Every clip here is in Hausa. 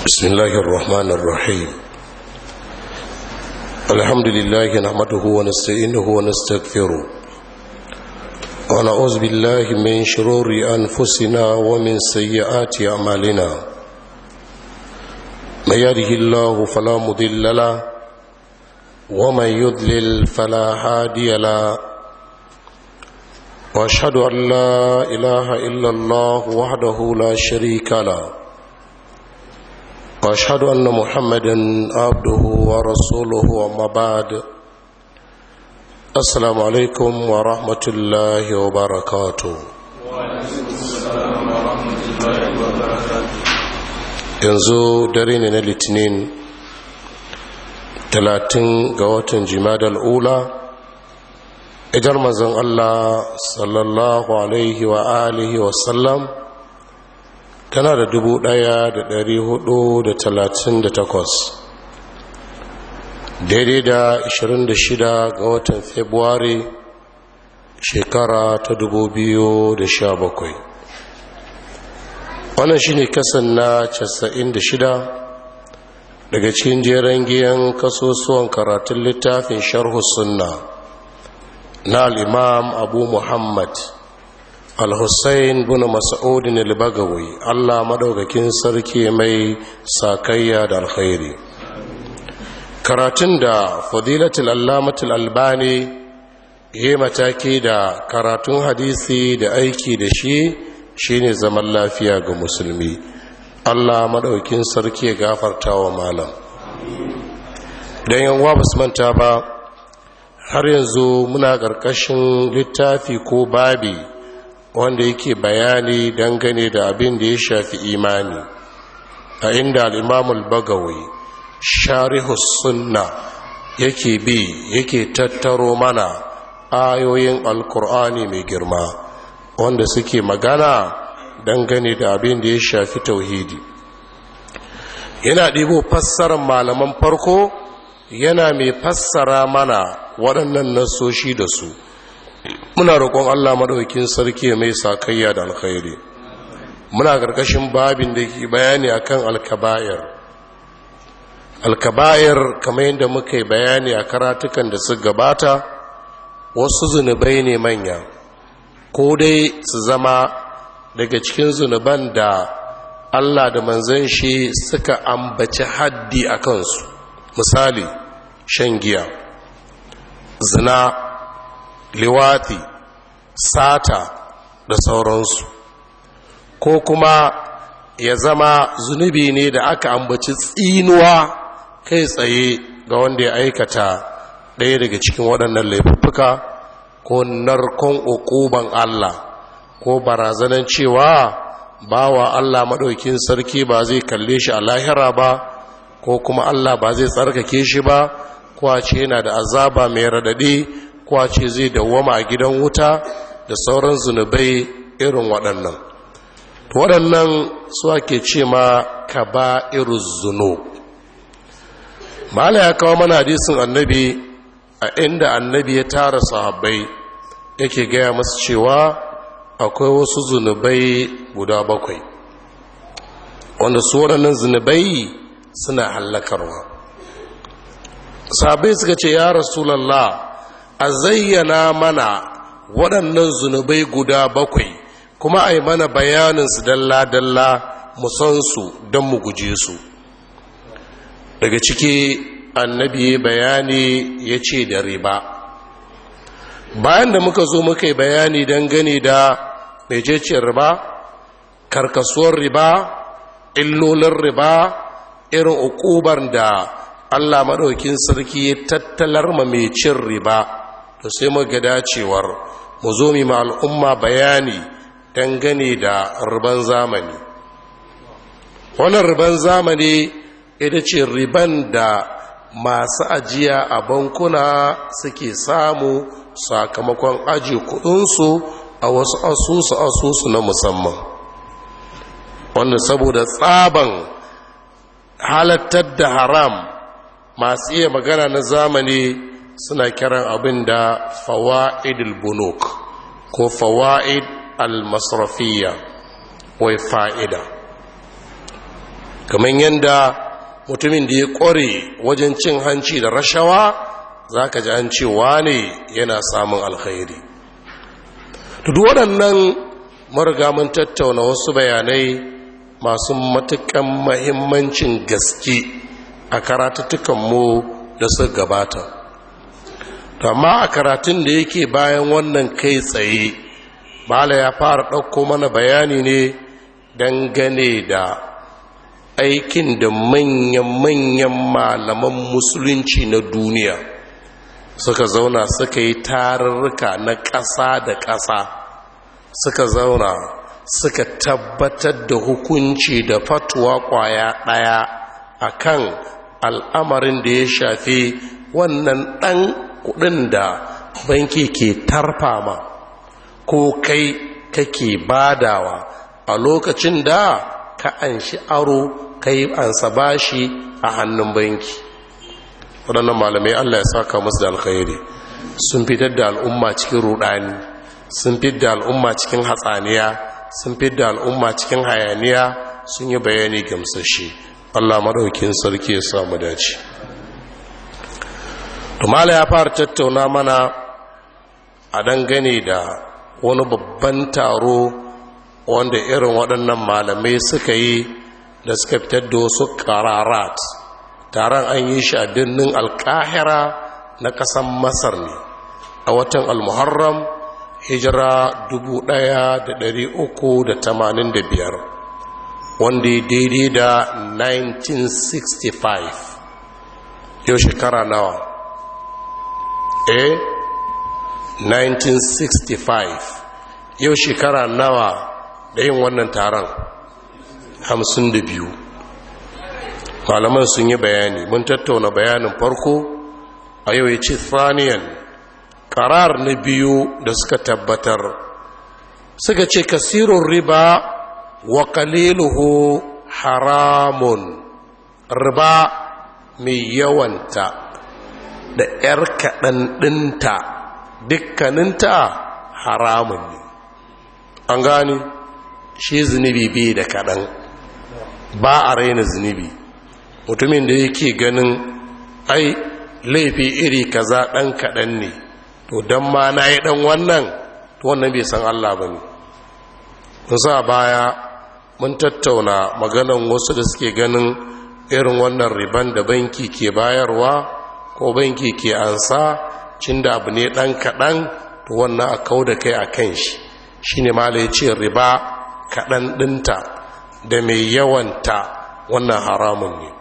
بسم الله الرحمن الرحيم الحمد لله نحمده ونستعينه ونستغفره ونعوذ بالله من شرور أنفسنا ومن سيئات أعمالنا من يهده الله فلا مضل له ومن يضلل فلا هادي له واشهد ان لا اله الا الله وحده لا شريك له واشهد ان محمدا عبده ورسوله وما بعد السلام عليكم ورحمه الله وبركاته yanzu dare ne na litinin talatin ga watan jimadal ula ijar mazan allah sallallahu alaihi wa alihi wasallam tana da dubu ɗaya da dari hudu da talatin da takwas daidai da ashirin da shida ga watan februari shekara ta dubu biyu da sha bakwai wannan shi ne kasan na casa'in da shida daga cikin jeren giyan kasusuwan karatun littafin sharhu sunna na al'imam abu muhammad al-hussein bin mas'udin al-bagawi allah madaukakin sarki mai sakayya da alkhairi karatun da fadilatul allamatul albani ya mataki da karatun hadisi da aiki da shi shine zaman lafiya ga musulmi allah madaukakin sarki ya gafarta wa malam don yanwa basu manta ba har yanzu muna ƙarƙashin littafi ko babi wanda yake bayani dangane da abin da ya shafi imani a inda al'imamul bagawai sharihus sunna yake bi yake tattaro mana ayoyin alkur'ani mai girma wanda suke magana dangane da abin da ya shafi tauhidi yana ɗibo fassarar malaman farko yana mai fassara mana waɗannan nasoshi da su muna roƙon Allah maɗaukin sarki mai sakayya da alkhairi muna ƙarƙashin babin da ke bayani akan alkaba'ir alkaba'ir kamar yadda muka yi bayani a karatukan da su gabata wasu zunubai ne manya ko dai su zama daga cikin zunuban da Allah da manzan shi suka ambaci haddi a kansu misali shan giya zina liwati sata da sauransu ko kuma ya zama zunubi ne da aka ambaci tsinuwa kai tsaye ga wanda ya aikata ɗaya daga cikin waɗannan laifuffuka ko narkon ukuban Allah ko barazanan cewa bawa Allah maɗaukin sarki ba zai kalle shi a lahira ba ko kuma Allah ba zai tsarkake shi ba kwace yana da azaba mai raɗaɗe kwace zai dawwama a gidan wuta da sauran zunubai irin waɗannan waɗannan su ake ce ma ka ba irin zuno mala ya kawo mana hadisin annabi a inda annabi ya tara sahabbai yake gaya masu cewa akwai wasu zunubai guda bakwai wanda su waɗannan zunubai suna hallakarwa sahabbai suka ce ya rasulallah a zayyana mana waɗannan zunubai guda bakwai kuma a yi mana bayaninsu dalla-dalla musansu don mu guje su daga ciki annabi bayani ya ce da riba bayan da muka zo muka yi bayani dangane da mececiyar riba karkasuwar riba illolin riba irin ukubar da allah maɗaukin sarki ya tattalar ma mai cin riba to sai muka dacewar mu zo mi ma al'umma bayani dangane da riban zamani wannan riban zamani ita ce riban da masu ajiya a bankuna suke samu sakamakon aji kudinsu a wasu asusu asusu na musamman wanda saboda tsaban halattar da haram masu iya magana na zamani suna kiran abin da fawa'idul bunuk ko fawa'id al-masrafiyya wai fa'ida kamar yadda mutumin da ya ƙware wajen cin hanci da rashawa za ka ji an cewa ne yana samun alkhairi duk waɗannan mariga mun tattauna wasu bayanai masu matuƙan mahimmancin gaske a karatattukanmu da su gabata amma a karatun da yake bayan wannan kai tsaye bala ya fara ɗauko mana bayani ne dangane da aikin da manyan-manyan malaman musulunci na duniya suka zauna suka yi tarurruka na ƙasa da ƙasa suka zauna suka tabbatar da hukunci da fatuwa ƙwaya ɗaya a kan al'amarin da ya shafi wannan ɗan kuɗin da banki ke tarfama ko kai kake badawa a lokacin da ka an shi aro kai ansa bashi a hannun banki waɗannan malamai allah ya saka musu da alkhairi sun fitar da al'umma cikin rudani sun fitar da al'umma cikin hatsaniya sun fitar da al'umma cikin hayaniya sun yi bayani gamsashe allah maɗaukin sarki ya samu dace tumala ya fara tattauna mana a dangane da wani babban taro wanda irin waɗannan malamai suka yi da suka fitar da wasu ƙararat taron an yi shi a birnin alkahira na ƙasan masar ne a watan almuharram hijira 1385 wanda ya daidai da 1965 yau shekara nawa eh 1965 yau shekara nawa da yin wannan taron 52 malaman sun yi bayani mun tattauna bayanin farko a yau ya ce thaniyan karar na biyu da suka tabbatar suka ce kasirun riba wa kaliluhu haramun riba mai yawanta da 'yar kaɗan ɗinta dukkaninta haramun ne an gani shi zunubi bai da kaɗan ba a raina zunubi mutumin da yake ganin ai laifi iri kaza ɗan kaɗan ne to don ma na yi ɗan wannan to wannan bai san Allah ba ne sa baya mun tattauna maganan wasu da suke ganin irin wannan riban da banki ke bayarwa ko banki ke ansa cin da abu ne ɗan kaɗan to wannan a kau da kai a kan shi shi ne ma ya ce riba kaɗan ɗinta da mai yawanta wannan haramun ne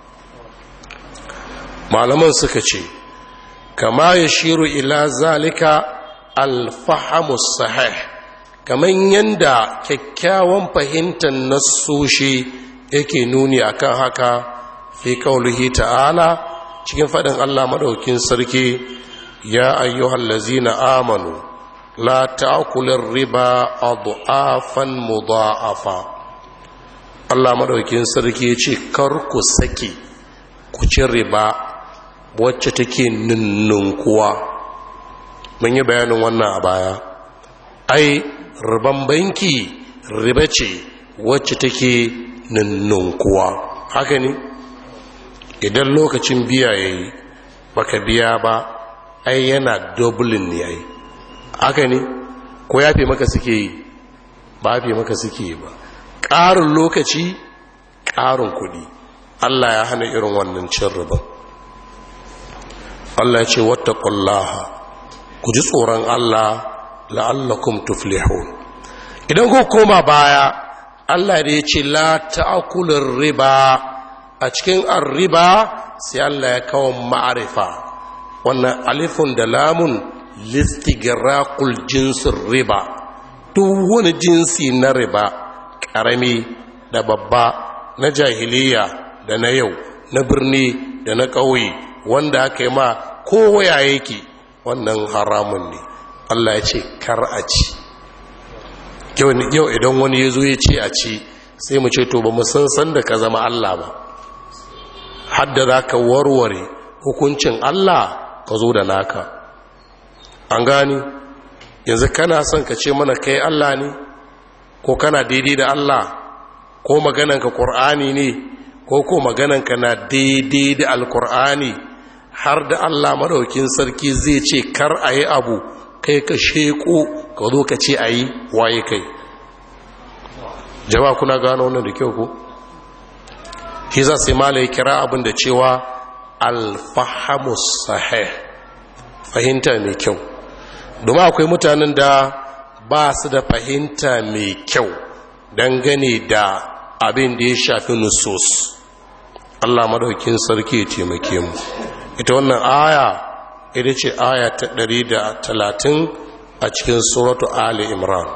malaman suka ce kama ya shiru ila zalika alfahamus sahih kamar yadda kyakkyawan fahimtar nassoshi yake nuni akan haka fi kaulihi ta'ala cikin faɗin allah maɗaukin sarki ya ayyuhal lazina amanu la ta'kulir riba adhafan mudha'afa Allah madaukin sarki yace kar ku saki ku ci riba wacce take nunnunkuwa mun yi bayanin wannan a baya ai riban banki riba ce wacce take nunnunkuwa haka ne idan lokacin biya yayi baka biya ba ai yana dublin ne ai haka ne ko ya fi maka suke yi ba fi maka suke yi ba ƙarin lokaci ƙarin kuɗi allah ya hana irin wannan cin riba allah ya ce wata ƙullaha ku ji tsoron allah la'allakum tuflihun idan ku koma baya allah da ya ce la ta'akulin riba a cikin riba sai allah ya kawo ma'arifa wannan alifun da lamun listigirakul jinsin riba duk wani jinsi na riba ƙarami da babba na jahiliya da na yau na birni da na ƙauye wanda aka yi ma kowaya yake wannan haramun ne allah ya ce kar a ci yau idan wani ya zo ya ce a ci sai mu ce to ba mu san san da ka zama allah ba hadda za ka warware hukuncin allah ka zo da naka an gani yanzu kana son ka ce mana kai Allah ne ko kana daidai da Allah ko magananka ƙur'ani ne ko ko magananka na daidai da alkur'ani har da allah maɗaukin sarki zai ce kar a yi abu kai ka sheku ka zo ka ce a yi waye kai jama'a kuna gano wannan da kyau ko shi za su yi kira abin da cewa alfahamus sahih fahimta mai kyau domin akwai mutanen da ba su da fahimta mai kyau dangane da abin da ya shafi nusus Allah madaukin sarki ya taimake mu ita wannan aya ita ce aya ta 130 a cikin suratu ali imran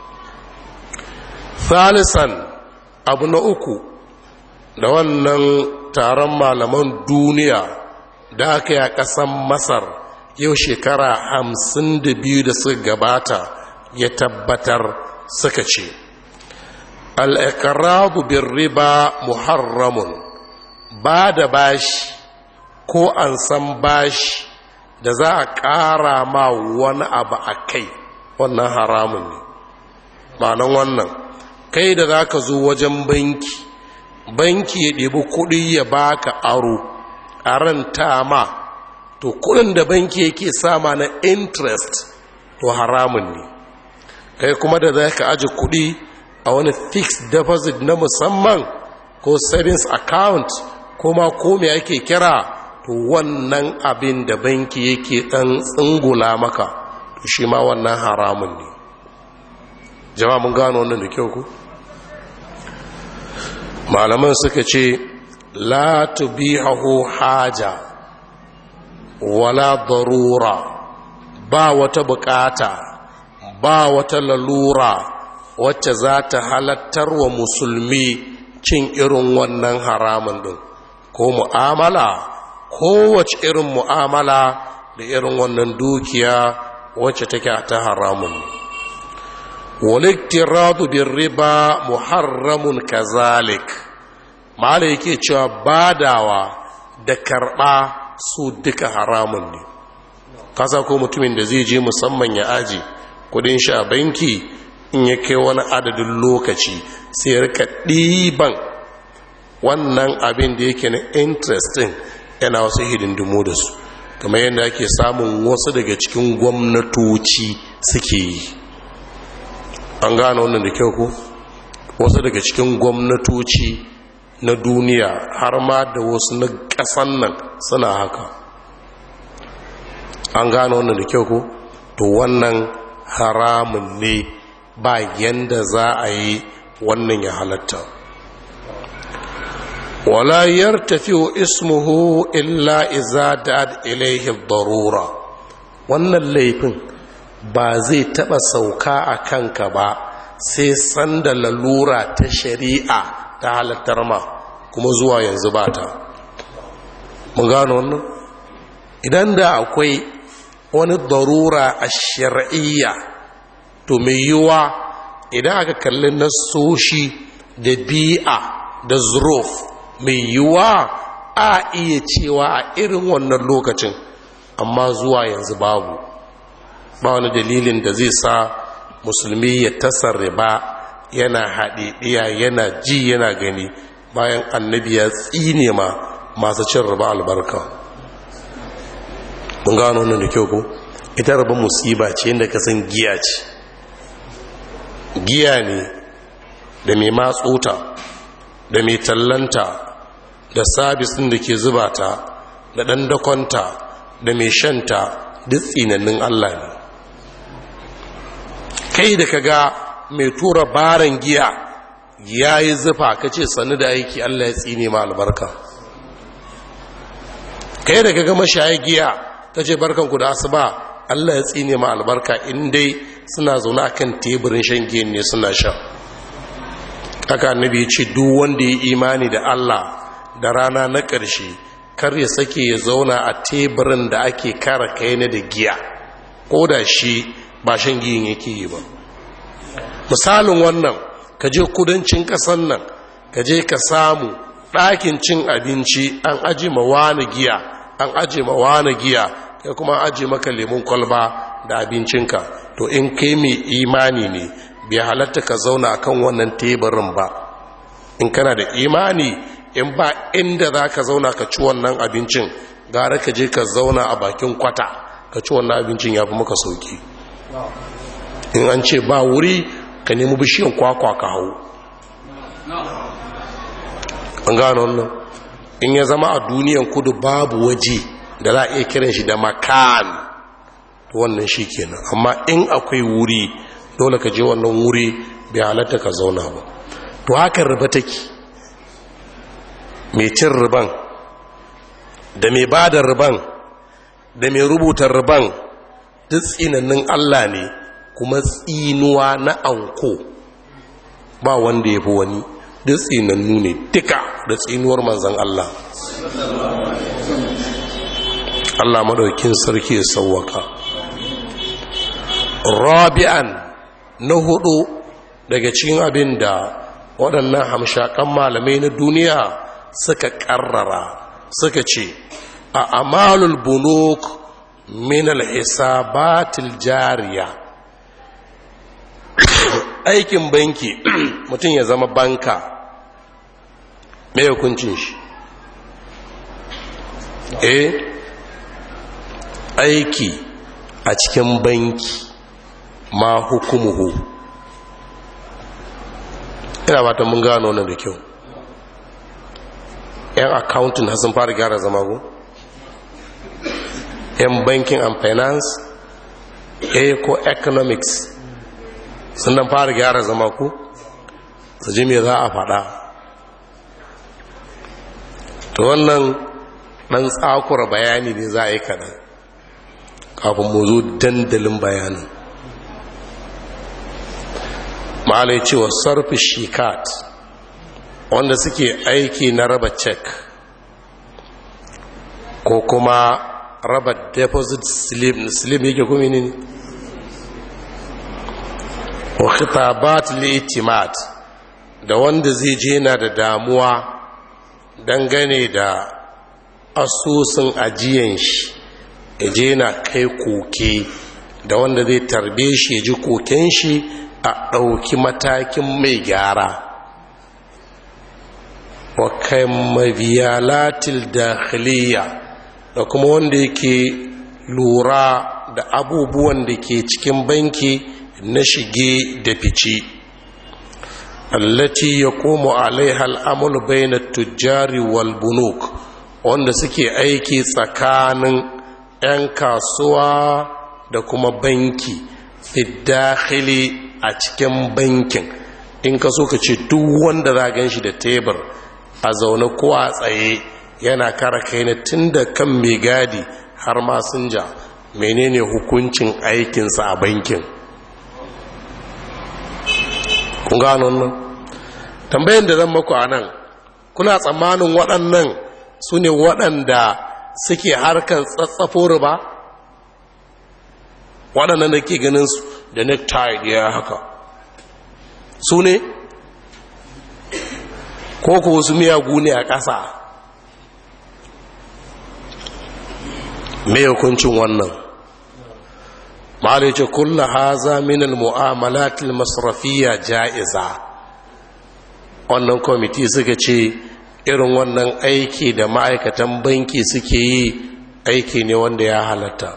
thalisan abu na uku da wannan taron malaman duniya da aka yi a ƙasan masar yau shekara hamsin da biyu da suka gabata ya tabbatar suka ce al'iƙararru bin riba muharramun ba da bashi ko an san bashi da za a ƙara ma wani abu a kai wannan haramun ne ma'anan wannan kai da za ka zo wajen banki banki ya ɗebi kuɗi ya baka aro a ranta ma to kuɗin da banki yake sama na interest to haramun ne kai kuma da za ka aji kuɗi a wani fixed deposit na musamman ko savings account kuma ko me ake kira to wannan abin da banki yake ɗan tsingula maka to shi ma wannan haramun ne jama'a mun gano wannan da kyau ku malaman suka ce la tubihahu haja wala darura ba wata bukata ba wata lalura wacce za ta halattar wa musulmi cin irin wannan haramun din ko mu'amala kowace irin mu'amala da irin wannan dukiya wacce take ta haramun waliktiradu bin riba muharramun kazalik mala yake cewa badawa da karba su duka haramun ne kasa ko mutumin da zai je musamman ya aji kudin shi a banki in ya kai wani adadin lokaci sai rika ɗiban wannan abin da yake na interesting yana wasu hidindimu da su kamar yadda ake samun wasu daga cikin gwamnatoci suke yi an gane wannan da kyau ko wasu daga cikin gwamnatoci na duniya har ma da wasu na ƙasan nan suna haka an gane wannan da kyau ko to wannan haramun ne ba yanda za a yi wannan ya halatta wala yartafi'u ismuhu illa iza da'at ilayhi darura wannan laifin ba zai taba sauka a kanka ba sai sanda lalura ta shari'a ta halattar ma kuma zuwa yanzu ba ta mun gano wannan idan da akwai wani darura a shari'iyya to mai yiwuwa idan aka kalli nasoshi da bi'a da zuruf mai yiwuwa a iya cewa a irin wannan lokacin amma zuwa yanzu babu ba wani dalilin da zai sa musulmi ya tasar riba yana haɗiɗiya yana ji yana gani bayan annabi ya tsine ma masu cin riba albarka mun gano wannan da kyau ko ita riba musiba ce inda ka san giya ce giya ne da mai matsuta da mai tallanta da sabis ɗin da ke zuba ta da ɗan dakonta da mai shanta duk tsinannin Allah ne kai da kaga mai tura baran giya ya yi zufa ka ce sannu da aiki Allah ya tsine ma albarka kai da kaga mashaya giya ka ce barkanku da asuba Allah ya tsine ma albarka in dai suna zaune akan teburin shan giyan ne suna sha haka annabi ya ce duk wanda ya imani da Allah da rana na ƙarshe kar ya sake ya zauna a teburin da ake kara kai na da giya ko da shi ba shan giyin yake yi ba misalin wannan ka je kudancin ƙasan nan ka je ka samu ɗakin cin abinci an aji ma wani giya an aji ma wani giya kai kuma aji maka lemun kwalba da abincinka to in kai mai imani ne bai halatta ka zauna kan wannan teburin ba in kana da imani in ba inda za ka zauna ka ci wannan abincin gara ka je ka zauna a bakin kwata ka ci wannan abincin ya fi maka sauki in an ce ba wuri ka nemi bishiyan kwakwa ka hau an gano wannan in ya zama a duniyan kudu babu waje da za a iya kiran shi da makan wannan shi kenan amma in akwai wuri dole ka je wannan wuri bai halatta ka zauna ba to haka riba take mai cin riban da mai ba da riban da mai rubuta riban duk tsinannin allah ne kuma tsinuwa na anko ba wanda ya fi wani duk tsinannu ne duka da tsinuwar manzan allah allah madaukin sarki ya sauwaka rabi'an na hudu daga cikin abin da waɗannan hamshakan malamai na duniya suka ƙarrara suka ce a amalul bunuk min alhisabatil jariya aikin banki mutum ya zama banka mai hukuncin shi eh aiki a cikin banki ma hukumuhu ina ba ta mun gano nan da kyau yan accounting har sun fara gyara zama go yan banking and finance a ko economics sun dan fara gyara zama ku su ji me za a faɗa to wannan ɗan tsakura bayani ne za a yi kaɗan kafin mu zo dandalin bayanin ma'ala cewa sarfi shikat wanda suke aiki na raba cek ko kuma raba deposit slip slip yake kuma ne wa khitabat li'timat da wanda zai je na da damuwa dangane da asusun ajiyan shi je na kai koke da wanda zai tarbe shi ya ji koken shi a ɗauki matakin mai gyara wa kai mabiyalatil dakhiliya da kuma wanda yake lura da abubuwan da ke cikin banki na shige da fice allati ya komo alaiha al'amul bayna tujjari wal bunuk wanda suke aiki tsakanin 'yan kasuwa da kuma banki fidakhili a cikin bankin in ka so ka ce duk wanda za gan shi da tebur a zaune ko a tsaye yana kara kai na tun da kan mai gadi har masinja menene hukuncin aikinsa a bankin kun gano nan tambayin da zan maku a nan kuna tsammanin waɗannan su ne waɗanda suke harkar tsatsafo riba waɗannan da ke ganin su da necktie da ya haka su ne ko ko wasu miyagu ne a ƙasa mai hukuncin wannan ma'alice kulla haza minal mu'amalatil masrafiya ja'iza wannan kwamiti suka ce irin wannan aiki da ma'aikatan banki suke yi aiki ne wanda ya halatta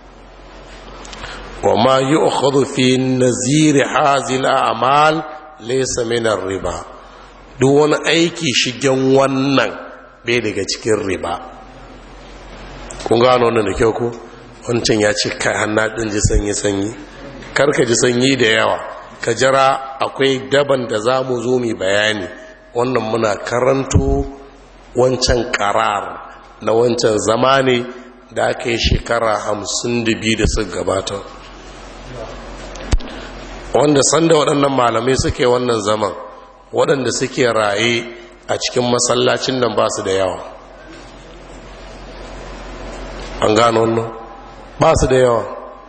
wa ma yi ukhadu fi naziri hazil a'mal laysa min riba duk wani aiki shigen wannan bai daga cikin riba kun gano wannan da kyau ko wancan ya ce kai hannu ɗin ji sanyi-sanyi karka ji sanyi da yawa ka jira akwai daban da za mu zo mai bayani wannan muna karanto wancan karar na wancan zamani da aka yi shekara hamsin da biyu da suka gabata wanda sanda waɗannan malamai suke wannan zaman waɗanda suke raye a cikin masallacin nan ba su da yawa an gano wannan ba su da yawa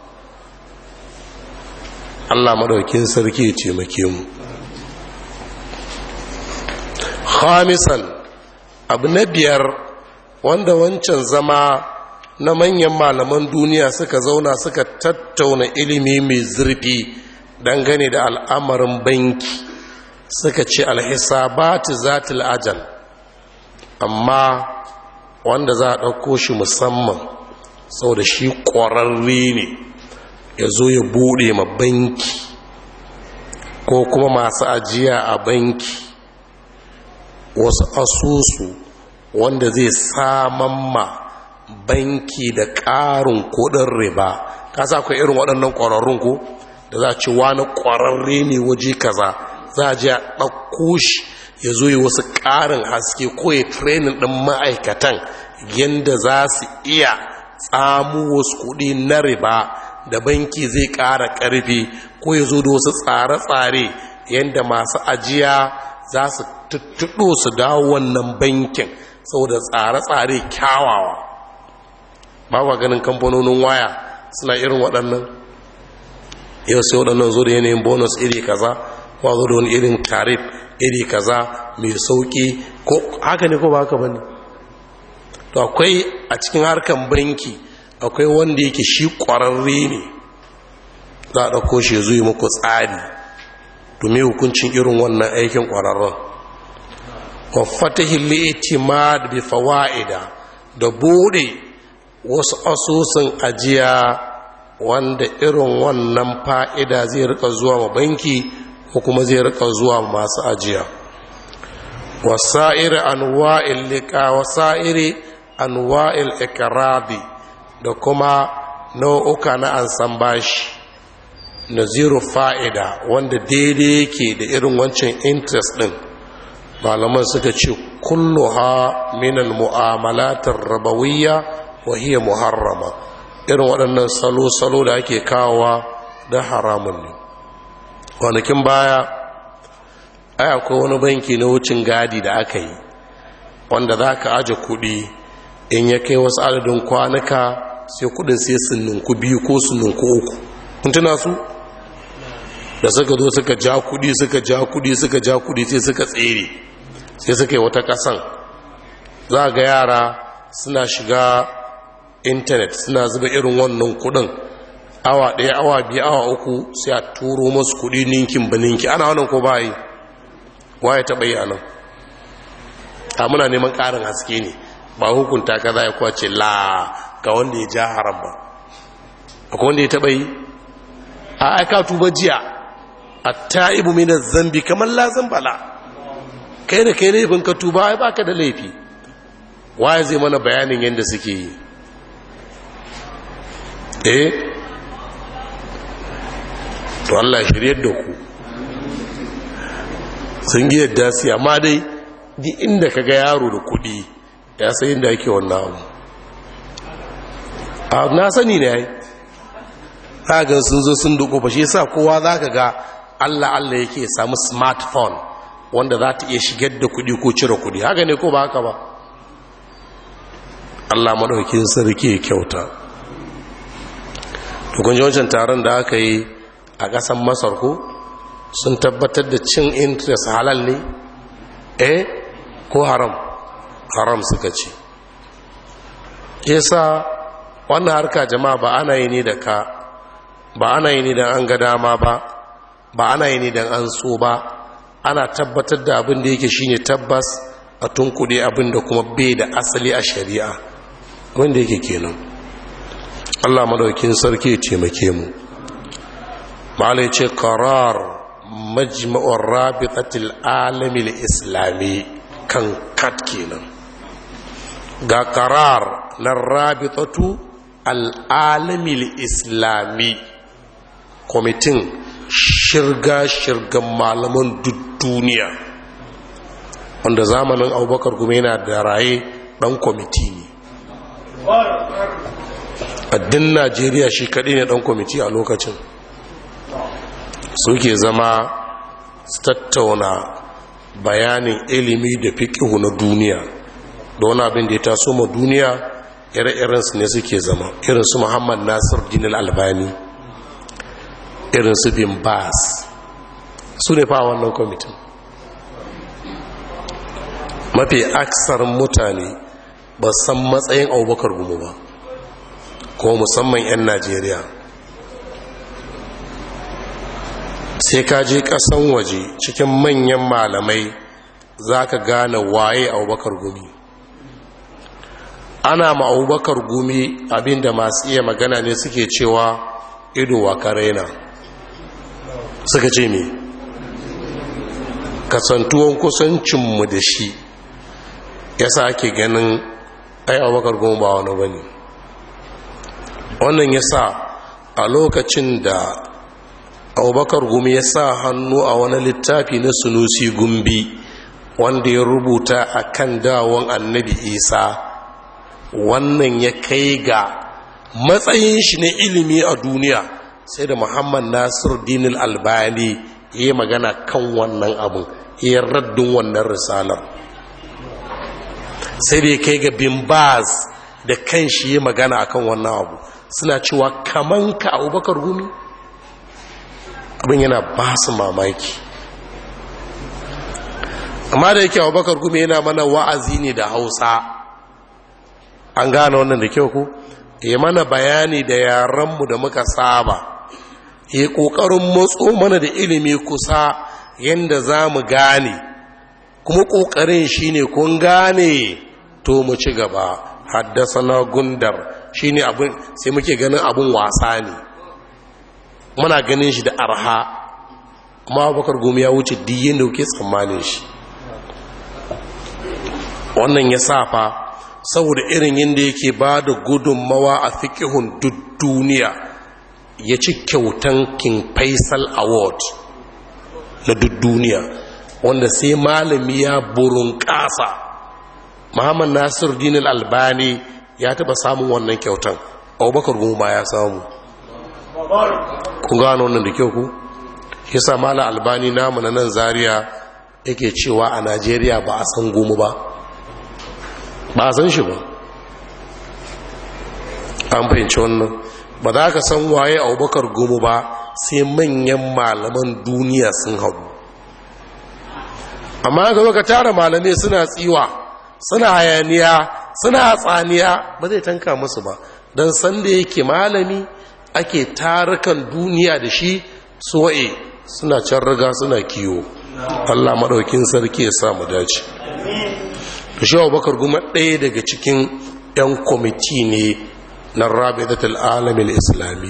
allah maɗaukin sarki ya taimake mu khamisan abu na biyar wanda wancan zama na manyan malaman duniya suka zauna suka tattauna ilimi mai zurfi dangane da al'amarin banki suka ce alhisabati zatil ajal amma wanda za a ɗauko shi musamman sau da shi ƙwararre ne ya zo ya buɗe ma banki ko kuma masu ajiya a banki wasu asusu wanda zai saman ma banki da ƙarin kuɗin riba ka sa akwai irin waɗannan ƙwararrun ko da za a ci wani ƙwararre ne waje kaza za a ji a ɗauko shi ya zo yi wasu ƙarin haske ko ya trenin ɗin ma'aikatan yadda za su iya tsamu wasu kuɗi na riba da banki zai ƙara ƙarfi ko ya zo da wasu tsare-tsare yadda masu ajiya za su tuttuɗo su dawo wannan bankin saboda tsare-tsare kyawawa ba kwa ganin kamfanonin waya suna irin waɗannan yau sai waɗannan zo da yanayin bonus iri kaza ko zo da wani irin tarif iri kaza mai sauƙi ko haka ne ko ba haka ba ne to akwai a cikin harkan banki akwai wanda yake shi ƙwararre ne za a ɗauko shi zuwa muku tsari domin hukuncin irin wannan aikin ƙwararren wafatahin li'itimad bi fawa'ida da bude wasu asusun ajiya wanda irin wannan fa'ida zai rika zuwa ma banki ko kuma zai rika zuwa masu ajiya wasa'iri anwa'il liqa wasa'iri anwa'il ikradi da kuma nau'uka na ansan bashi naziru fa'ida wanda daidai yake da irin wancan interest din malaman suka ce kulluha minal mu'amalatar rabawiyya wa hiya muharrama irin waɗannan salo-salo da ake kawowa da haramun ne kwanakin baya ai akwai wani banki na wucin gadi da aka yi wanda za ka aje kuɗi in ya kai wasu adadin kwanuka sai kudin sai suninku biyu ko suninku uku tuna su da suka zo suka ja kudi suka ja kudi suka ja kudi sai suka tsere sai suka yi wata kasan za ga yara suna shiga intanet suna zuba irin wannan kudin awa ɗaya awa biyu awa uku sai a turo masu kudi ninkin ba ninki ana wannan ko bayi waye taɓa yi a nan a muna neman ƙarin haske ne ba hukunta ka za ya kwace la ga wanda ya ja haram ba akwai wanda ya taɓa yi a aika tuba jiya a ta'ibu minar zambi kamar lazan bala kai da kai laifin ka tuba ya baka da laifi waye zai mana bayanin yadda suke yi eh to Allah shiryar da ku sun gi yadda su amma dai di inda ka ga yaro da kudi ya sai inda ake wannan abu a na sani ne ya yi ga sun zo sun duku ba shi yasa kowa za ka ga allah allah yake samu smartphone wanda za ta iya shigar da kudi ko cire kudi haka ne ko ba haka ba allah maɗaukin sarki ya kyauta tukunji wancan taron da aka yi a ƙasan masar ko sun tabbatar da cin interest halal ne eh ko haram haram suka ce yasa wannan harka jama'a ba ana yi ne da ka ba ana yi ne don an ga dama ba ba ana yi ne don an so ba ana tabbatar da abin da yake shine tabbas a tunkuɗe abin da kuma bai da asali a shari'a wanda yake kenan allah madaukin sarki ya taimake mu malai ce karar majma'ur rabitatil alamil islami kan kat kenan ga karar na rabitatu al'alamil islami kwamitin shirga-shirgan malaman duk duniya wanda zamanin abubakar kuma yana da raye dan kwamiti ne addin najeriya shi kaɗai ne dan kwamiti a lokacin suke zama su tattauna bayanin ilimi da fiƙihu na duniya da wani abin da ya taso ma duniya ire-irensu ne suke zama irinsu muhammad nasir dinil albani irinsu bin bas su ne fa wannan kwamitin mafi aksar mutane ba san matsayin abubakar gumu ba ko musamman 'yan najeriya sai ka je kasan waje cikin manyan malamai za ka gane waye abubakar gumi ana ma'abubakar gumi abinda masu iya magana ne suke cewa ido wa karena suka ce me kasantuwan kusancinmu da shi ya sa ake ganin ai abubakar gumi ba wani ba ne wannan ya sa a lokacin da abubakar gumi ya sa hannu a wani littafi na sunusi gumbi wanda ya rubuta a kan dawon annabi isa wannan ya kai ga matsayin shi na ilimi a duniya sai da muhammad nasir dinil albani ya magana kan wannan abin ya raddin wannan risalar sai da ya kai ga bimbaz da kan shi ya magana akan wannan abu suna cewa kaman ka abubakar gumi abin yana ba su mamaki amma da yake abubakar gumi yana mana wa'azi ne da hausa an gane wannan da kyau ku ya mana bayani da yaranmu da muka saba ya ƙoƙarin motso mana da ilimi kusa yadda za mu gane kuma ƙoƙarin shi ne kun gane to mu ci gaba haddasa na gundar shi ne abin sai muke ganin abin wasa ne muna ganin shi da arha kuma abubakar gumi ya wuce diyin da kuke tsammanin shi wannan ya safa saboda irin yadda yake ba da gudunmawa a fikihun duk duniya ya ci kyautan king faisal award na duk duniya wanda sai malami ya burin kasa muhammad nasir dinil albani ya taba samun wannan kyautan abubakar goma ya samu kun gano wannan da kyau ku yasa mala albani namu na nan zaria yake cewa a najeriya ba a san goma ba ba a san shi ba an fahimci wannan ba za ka san waye abubakar goma ba sai manyan malaman duniya sun haɗu amma ga ka tara malamai suna tsiwa suna hayaniya suna tsaniya ba zai tanka musu ba don sanda yake malami ake tarukan duniya da shi suwaye suna can riga suna kiwo allah maɗaukin sarki ya samu dace da shi abubakar goma ɗaya daga cikin 'yan kwamiti ne na rabidatul alamin islami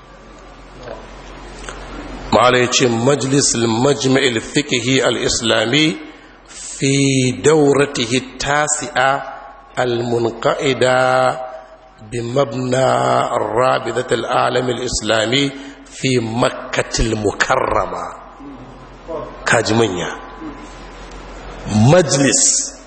ma'ala ya ce majalisul majma'il fikihi al-islami fi dauratihi tasi'a al-munqa'ida bi mabna rabidatul alamin islami fi makkatil mukarrama kaji manya majlis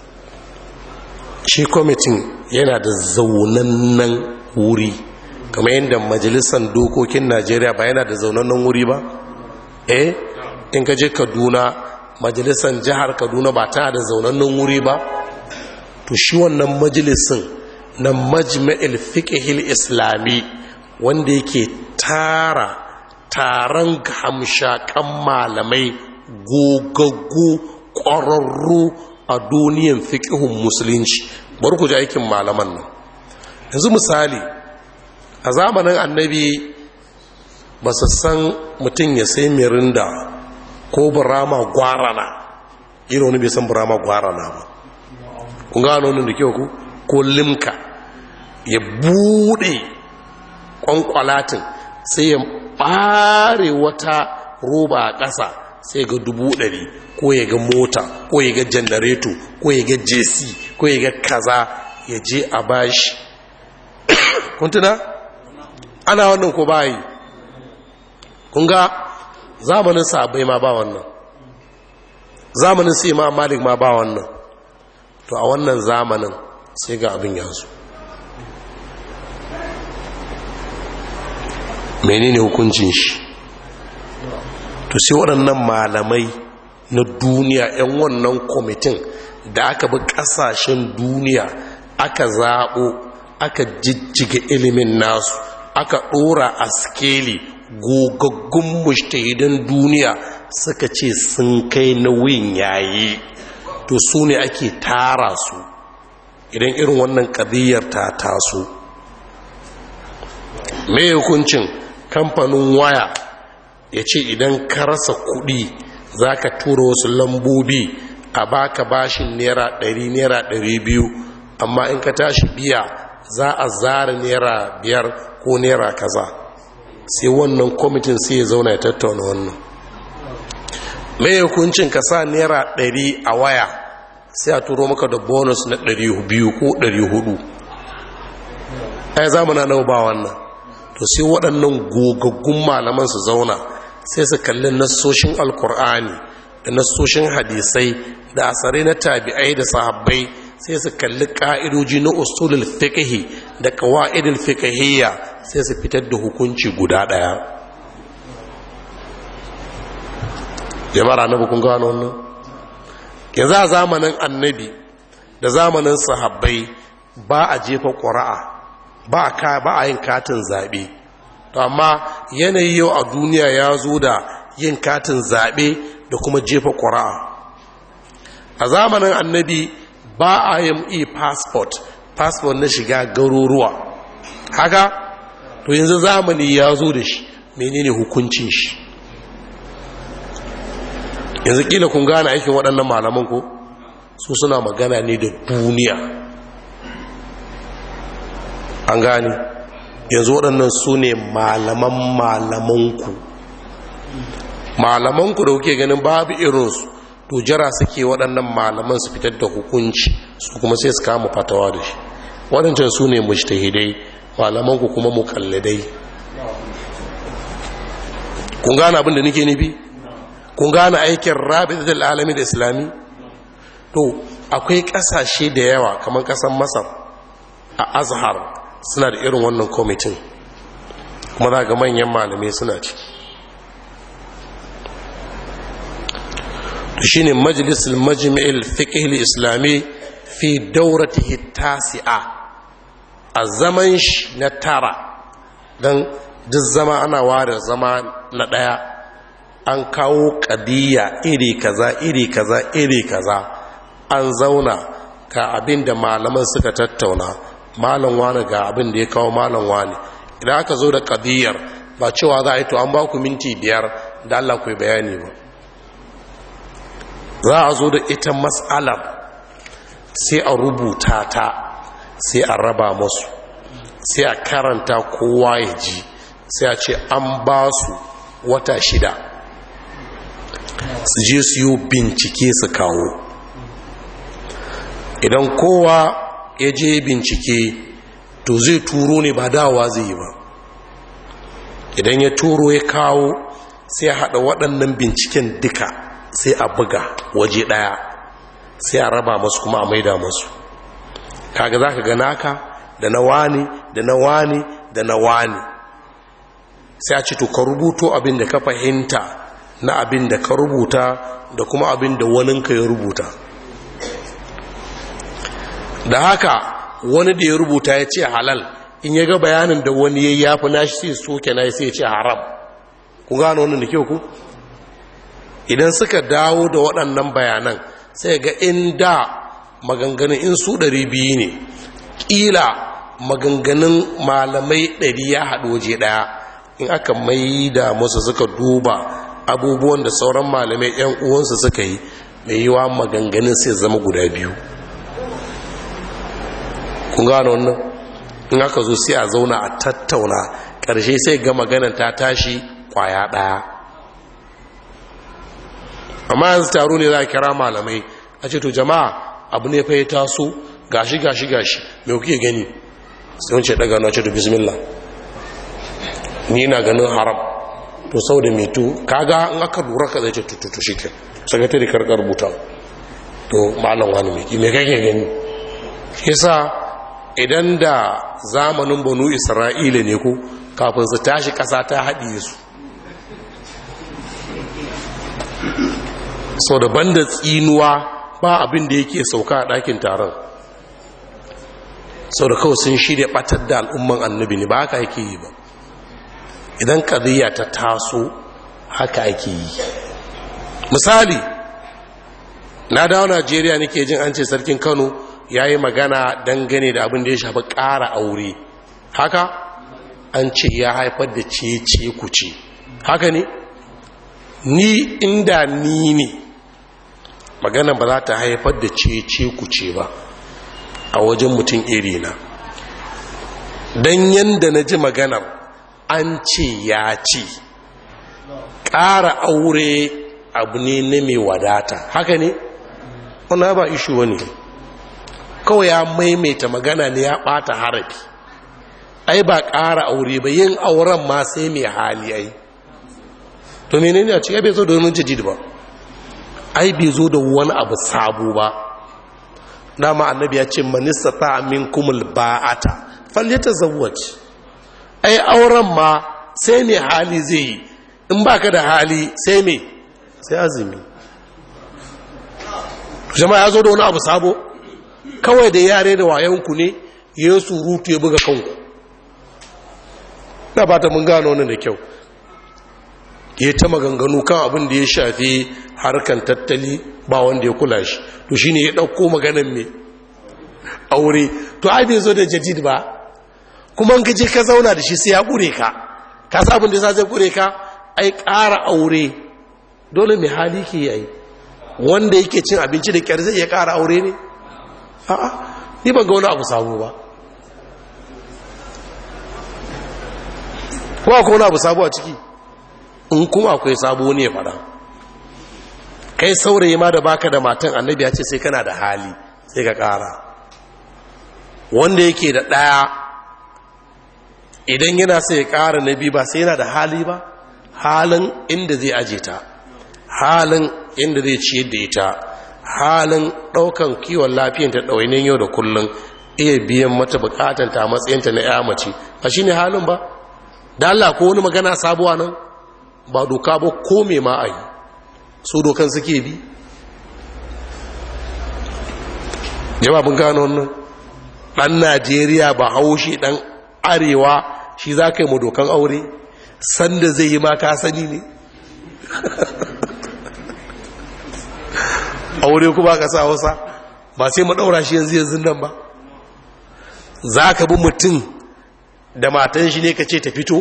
shi kwamitin yana da zaunannen wuri kamar yadda majalisar dokokin najeriya ba yana da zaunannen wuri ba eh in ka je kaduna majalisar jihar kaduna ba ta da zaunannen wuri ba to shi wannan majalisun na majma'il fiqhil islami wanda yake tara taron hamshakan malamai gogaggu ƙwararru a duniyan fiƙihun musulunci bari ku ji aikin malaman nan yanzu misali a zamanin annabi ba su san mutum ya sai mirinda ko burama gwarana irin wani bai san burama gwarana ba kun gano wani da kyau ku ko limka ya bude kwankwalatin sai ya bare wata roba a ƙasa sai ga dubu ɗari ko ya ga mota ko ya ga janareto ko ya ga jesi ko ya ga kaza ya je a bashi kuntuna ana wannan ko bayi kun ga zamanin sabai ma ba wannan zamanin sai ma malik ma ba wannan to a wannan zamanin sai ga abin yanzu menene hukuncin shi to sai waɗannan malamai na duniya 'yan wannan kwamitin da aka bi ƙasashen duniya aka zaɓo aka jijjiga ilimin nasu aka ɗora a skeli gogaggun mushtahidan duniya suka ce sun kai nauyin yayi to su ne ake tara su idan irin wannan ƙadiyyar ta taso mai hukuncin kamfanin waya ya ce idan ka rasa kuɗi za ka tura wasu lambobi a baka bashin naira ɗari naira ɗari biyu amma in ka tashi biya za a zara naira biyar ko naira kaza sai wannan kwamitin sai ya zauna ya tattauna wannan mai hukuncin ka sa naira ɗari a waya sai a turo maka da bonus na ɗari biyu ko ɗari hudu ai zamana nau ba wannan to sai waɗannan gogaggun malaman su zauna sai su kalli nassoshin alkur'ani da nassoshin hadisai da asarai na tabi'ai da sahabbai sai su kalli ka'idoji na usulul fiqhi da qawaidul fiqhiyya sai su fitar da hukunci guda daya jama'ar annabi kun gano wannan yanzu a zamanin annabi da zamanin sahabbai ba a jefa ƙura'a ba a ba a yin katin zaɓe to amma yanayi yau a duniya ya zo da yin katin zaɓe da kuma jefa ƙura'a a zamanin annabi ba a yin e-passport passport na shiga garuruwa haka to yanzu zamani ya zo da shi menene hukuncin shi yanzu kila kun gane aikin waɗannan malaman ko su suna magana ne da duniya an gane yanzu waɗannan su ne malaman malamanku malamanku da kuke ganin babu irinsu to jira suke waɗannan malaman su fitar da hukunci su kuma sai su kama fatawa da shi waɗancan su ne mujtahidai malamanku kuma mukalladai kun gane abin da nake nufi kun gane aikin rabitul alamin da islami to akwai ƙasashe da yawa kamar ƙasar masar a azhar suna da irin wannan kwamitin kuma za ga manyan malamai suna ciki shi ne majalisar majami'il fiƙihil islami fi dauratihi tasi'a a zaman shi na tara don duk zama ana ware zama na ɗaya an kawo ƙadiyya iri kaza iri kaza iri kaza an zauna ka abin da malaman suka tattauna malam wani ga abin da ya kawo malam wani idan aka zo da ƙadiyyar ba cewa za a yi to an ba ku minti biyar da Allah ku bayani ba za a zo da ita matsalar sai a rubuta ta sai a raba masu sai a karanta kowa ya ji sai a ce an ba su wata shida su je su yi bincike su kawo idan kowa ya je bincike to zai turo ne ba dawa zai yi ba idan ya turo ya kawo sai haɗa waɗannan binciken duka sai a buga waje ɗaya sai a raba masu kuma a maida masu kaga za ka ga naka da na wani da na wani da na wani sai a ce to ka rubuto abin da ka fahimta na abin da ka rubuta da kuma abin da waninka ya rubuta da haka wani da ya rubuta ya ce halal in ya ga bayanin da wani ya yafi nashi sai soke na sai ya ce haram ku gano wannan da kyau ku idan suka dawo da waɗannan bayanan sai ga inda maganganun in su ɗari biyu ne ƙila maganganun malamai ɗari ya haɗu waje ɗaya in aka mai da musu suka duba abubuwan da sauran malamai 'yan uwansu suka yi mai yiwa maganganun sai zama guda biyu kun gano wannan in aka zo sai a zauna a tattauna ƙarshe sai ga maganan ta tashi kwaya ɗaya amma yanzu taro ne za a kira malamai a ce to jama'a abu ne fa ya taso gashi gashi gashi me kuke gani sai wance daga na ce to bismillah ni na ganin haram to sau da meto kaga in aka lura ka zai ce tututu shi ke sakatari karkar rubuta to malam wani mai me kake gani yasa idan da zamanin banu isra'ila ne ko kafin su tashi ƙasa ta haɗiye su sau da banda tsinuwa ba abin da yake sauka a ɗakin taron sau da kawai sun shirya ɓatar da al'umman annabi ne ba haka yake yi ba idan ƙadiyya ta taso haka ake yi misali na dawo najeriya nake jin an ce sarkin kano ya yi magana dangane da abin da ya shafi ƙara aure haka an ce ya haifar da ce ku ce haka ne ni inda ni ne magana ba za ta haifar da ce ku ce ba a wajen mutum iri na don yadda na ji maganar an ce ya ce ƙara aure abu ne na mai wadata haka ne? wanda ba ishi wani kawai ya maimaita magana ne ya ɓata harafi ai ba ƙara aure ba yin auren ma sai mai hali ai to menene a cikin bai zo da wani jijid ba ai bai zo da wani abu sabo ba dama annabi ya ce manista ta min kumul ba'ata falyata zawwaj ai auren ma sai mai hali zai yi in baka da hali sai mai sai azumi jama'a ya zo da wani abu sabo kawai da yare da wayanku ne ya surutu ya buga kanku na fata mun gano wani da kyau ya ta maganganu kan abin da ya shafi harkan tattali ba wanda ya kula shi to shi ne ya ɗauko maganan mai aure to ai bai zo da jadid ba kuma in gaje ka zauna da shi sai ya ƙure ka ka sa abin da sa zai ƙure ka ai ƙara aure dole mai hali ke yi wanda yake cin abinci da ƙyar zai iya ƙara aure ne a'a ni ban ga wani abu sabo ba kuma akwai wani abu sabo a ciki in kuma akwai sabo ne fada kai saurayi ma da baka da matan annabi ya ce sai kana da hali sai ka kara wanda yake da ɗaya idan yana sai ya kara na biyu ba sai yana da hali ba halin inda zai aje ta halin inda zai ciyar da ita halin ɗaukan kiwon lafiyanta ɗawainin yau da kullum iya biyan mata bukatanta a matsayinta na ya mace ba shi ne halin ba da Allah ko wani magana sabuwa nan ba doka ba ko me ma a yi so dokan suke bi jama bin gano wannan ɗan najeriya ba haushi ɗan arewa shi za ka yi mu dokan aure sanda zai yi ma ka sani ne aure kuma ka sa wasa ba sai mu ɗaura shi yanzu yanzu nan ba za ka bi mutum da matan shi ne ka ce ta fito